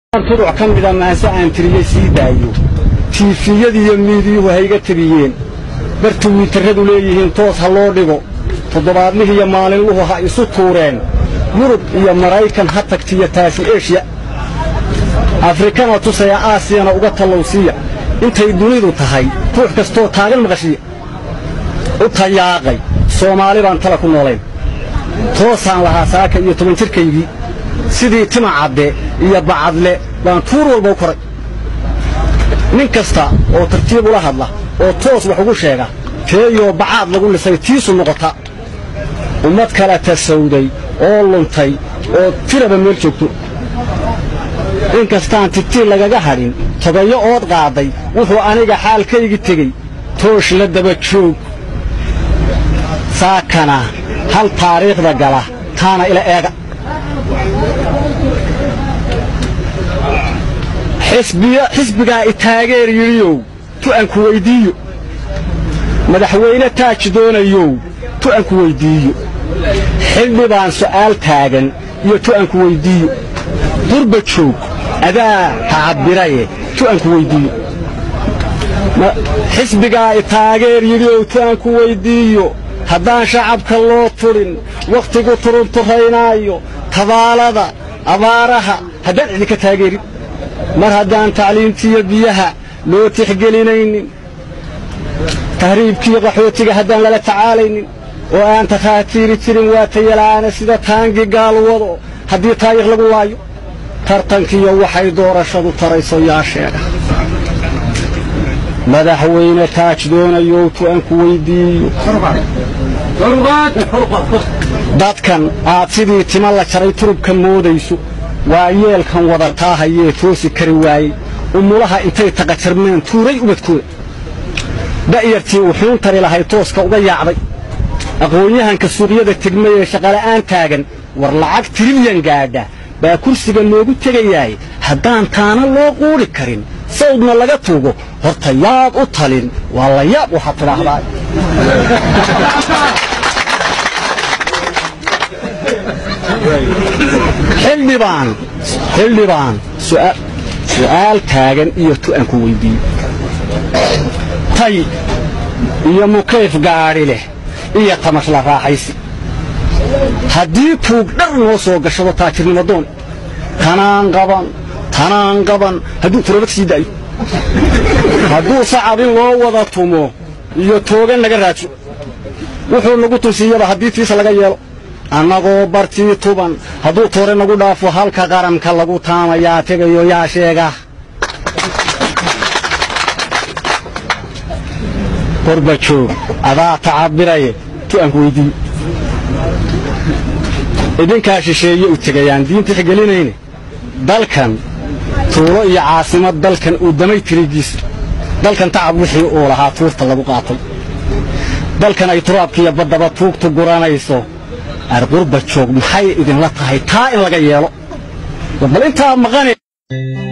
turuc ka mida maanse aan tiriyey sii daayo tiifiyadiiyo miidiyuhu hayga tiriyeen bartu wiitarradu leeyihiin toos ha loo dhigo toddobaadlihiiyo maalinluhu ha isu tuureen yurub iyo maraykan ha tagtiyo taasi eshiya afrikana tusaya aasiyana uga tallowsiiya intay dunidu tahay ruux kastoo taagan maqashiya u tayaaqay soomaali baan tala ku noolayn toosaan lahaa saaka iyo toban jirkaygii sidii tima cadde iyo bacadle baan tuur walba u koray nin kasta oo tartiib ula hadla oo toos wax ugu sheega teeyoo bacaad lagu lisay tiisu noqota ummad kala tasawday oo luntay oo tiraba meel joogto in kastaan tigtii lagaga hadhin togayo ood qaaday wuxuu aniga xaalkaygi tegey toosh la daba joog saakana hal taariikhda gala taana ila eega xisbigaa i taageer yidhiyow tu'anku weyddiiyo madaxweyne taaj doonayow tu'anku weyddiiyo xildhi baan su'aal taagan iyo tu'anku weyddiiyo durba joog adaa ha cabbiraye tu'anku weyddiiyo xisbigaa i taageer yidhiyow tu'anku weyddiiyo haddaan shacabka loo turin wakhtigu turunturraynaayo tabaalada abaaraha haddaan idinka taageerin mar haddaan tacliimtiiyo biyaha loo tixgelinaynin tahriibkiiyo qaxootiga haddaan lala tacaalaynin oo aan takhaatiiri jirin waa tayala'aana sida taangi gaal wado haddii taariikh lagu waayo tartankiiyo waxay doorashadu tarayso yaa sheega madaxweyne taaj doonayow tu'anku weyddiiyo dadkan aad sidii tima la jaray turubka moodayso waa yeelkan wadataa hayee toosi kari waayey umulaha intay taqajarmeen tuuray ubadkooda da'yartii wuxuun tari lahay tooska uga yaacday aqoon-yahanka suuqyada tegmay ee shaqala'aan taagan war lacag tirilyan gaadha baa kursiga loogu tegayaay haddaan taana loo quudhi karin sawdna laga tuugo horta yaad u talin waa la yaab waxaad tidhaahdaa xildhibaan xildhibaan su'aal taagan iyo tu'anku weyddiiyo tay iyo mukayf gaadhi leh iyo tamash la raaxaysi haddii tuug dhar noo soo gashado taajirnimo doon tanaan qaban tanaan qaban hadduu turabad sii daayo hadduu sacab in loo wada tumo iyo toogan laga raajo wuxuu nagu tusiiyaba haddii tiisa laga yeelo annagoo bartii tuban hadduu toore nagu dhaafo halka qaranka lagu taamayaa tegayo yaa sheega qorba joog adaa tacabiraye tu'anku weyddiiyo idinkaa shisheeye u tegayaan diinta xgelinayne dalkan tuulo iyo caasimad dalkan uu damay tirigiisa dalkan tacab wixii uu lahaa tuurta lagu qaatay dalkan ay turaabkiiyo baddaba tuugtu guranayso arqurba joog maxay idinla tahay taa in laga yeelo bal intaa maqane